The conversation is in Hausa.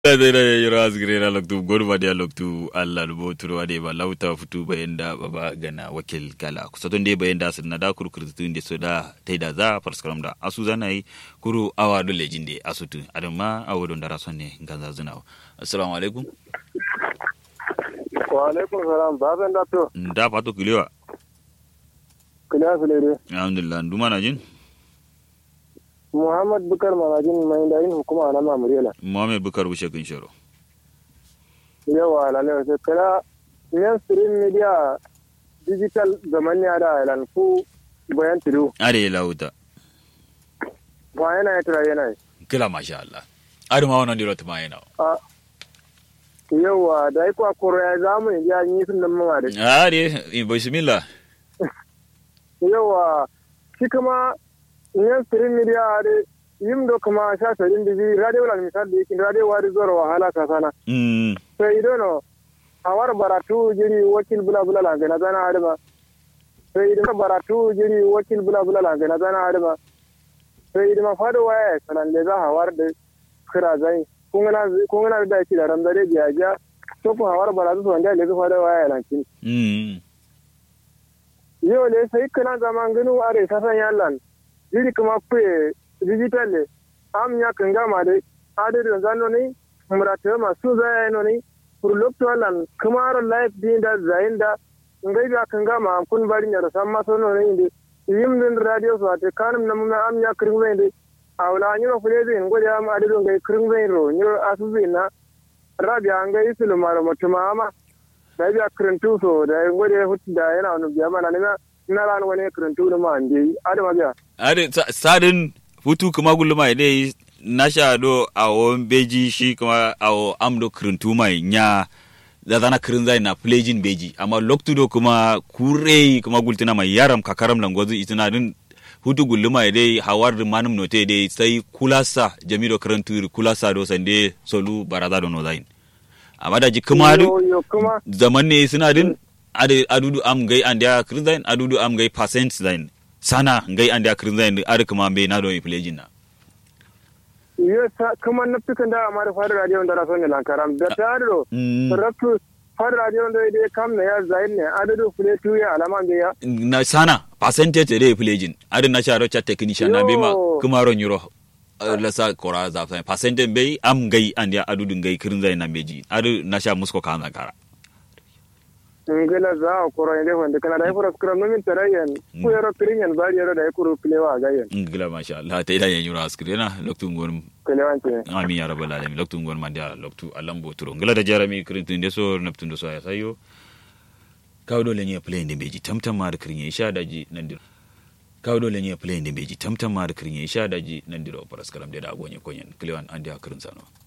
zai da yiro asgire na loktu godu ba dia loktu Allah lubo turo ade ba lauta futu bayan da baba gana wakil gala kusa don dai bayan da sun na da kurkur tun da so da tai da za farskaram da asu zana yi kuru awa do lejin de asutu adam ma awo don da rason ne ganza zuna assalamu alaikum wa alaikum salam baban da to da fato kilewa kila fulere alhamdulillah duma na jin muhammad bukar manajin mai da yin hukuma na mamurela muhammed bukar bushe kin sharo yawa lalai sai kala mainstream media digital zaman ya da ilan ku bayan tudu are lauta ba yana ya tura yana kila masha Allah adu ma wannan dilo tuma yana a yawa da yi kwakoro ya zamu ya yi sun nan mama da are bismillah yawa shi kuma mainstream media da yim do kuma sha tarin da bi radio la misal da yake radio wari zoro wahala ka sana mm sai idono awar baratu jiri wakil bula bula la gana zana adama sai idan baratu jiri wakil bula bula la gana zana adama sai idan ma fado waya sanan le za hawar da kira zai kungana kungana da yake da ramdare biya ja to ku hawar baratu so wanda le za fado waya lankin mm yau le sai kana zaman ganu are sasan yallan jiri kuma kuye digital le am ya kanga ma dai adadin zano ne murata masu zaya no ne pour l'octolan kamar life din da zayin da ngai ga kan ga ma kun bari ne san ma sono ne inde yim din radio so ate kanum na mun am ya kring wende awla ni no fule din ngode am ade do ngai kring wen ro ni asu na rabia ngai sulu maro mutuma ama da biya krintu so da ngode hutu da yana wani biya mana ne na ran wani krintu da ma ande ade ma biya ade sadin futu kuma gulma dai na sha do a won beji shi kuma a o amdo kirintu mai nya da zana kirin zai na plejin beji amma loktu do kuma kure kuma gultina mai yaram kakaram langozu itina din hutu gulluma dai hawar da manum note dai sai kulasa jamido kirintu kulasa do sande solu baraza do no zain amma da ji kuma du zaman ne suna din ade adudu am gai an da kirin zain adudu am gai percent zain sana gai an da kirin zain ade kuma be na do plejin na yo kuma na fikan da amma da fara radio da raso ne lankaram da ta do rafu fara radio da dai kam ne ya zain ne adadu fule tu ya alama da ya na sana percentage da plejin adu na sharo chat technician na bema kuma ron euro lasa kora za fa percentage bai am gai an ya adu dun gai kirin zai na meji adu na sha musko kan zakara ngela za a koro inde wanda kana da ifura skram nomin tarayen ku yaro kirinyan bari yaro da ikuru kilewa gayen ngela masha Allah ta idan yanyura askrena loktu ngon kilewan ce amin ya rabbal alamin loktu ngon mandia loktu alambo turo ngela da jarami kirintin de so naptun do so ya sayo kawdo lenye play inde beji tamtam ma da kirinye isha daji nan dir kawdo lenye play inde beji tamtam ma da kirinye isha daji nan diro paraskaram de da gonye konyen kilewan andia kirin sano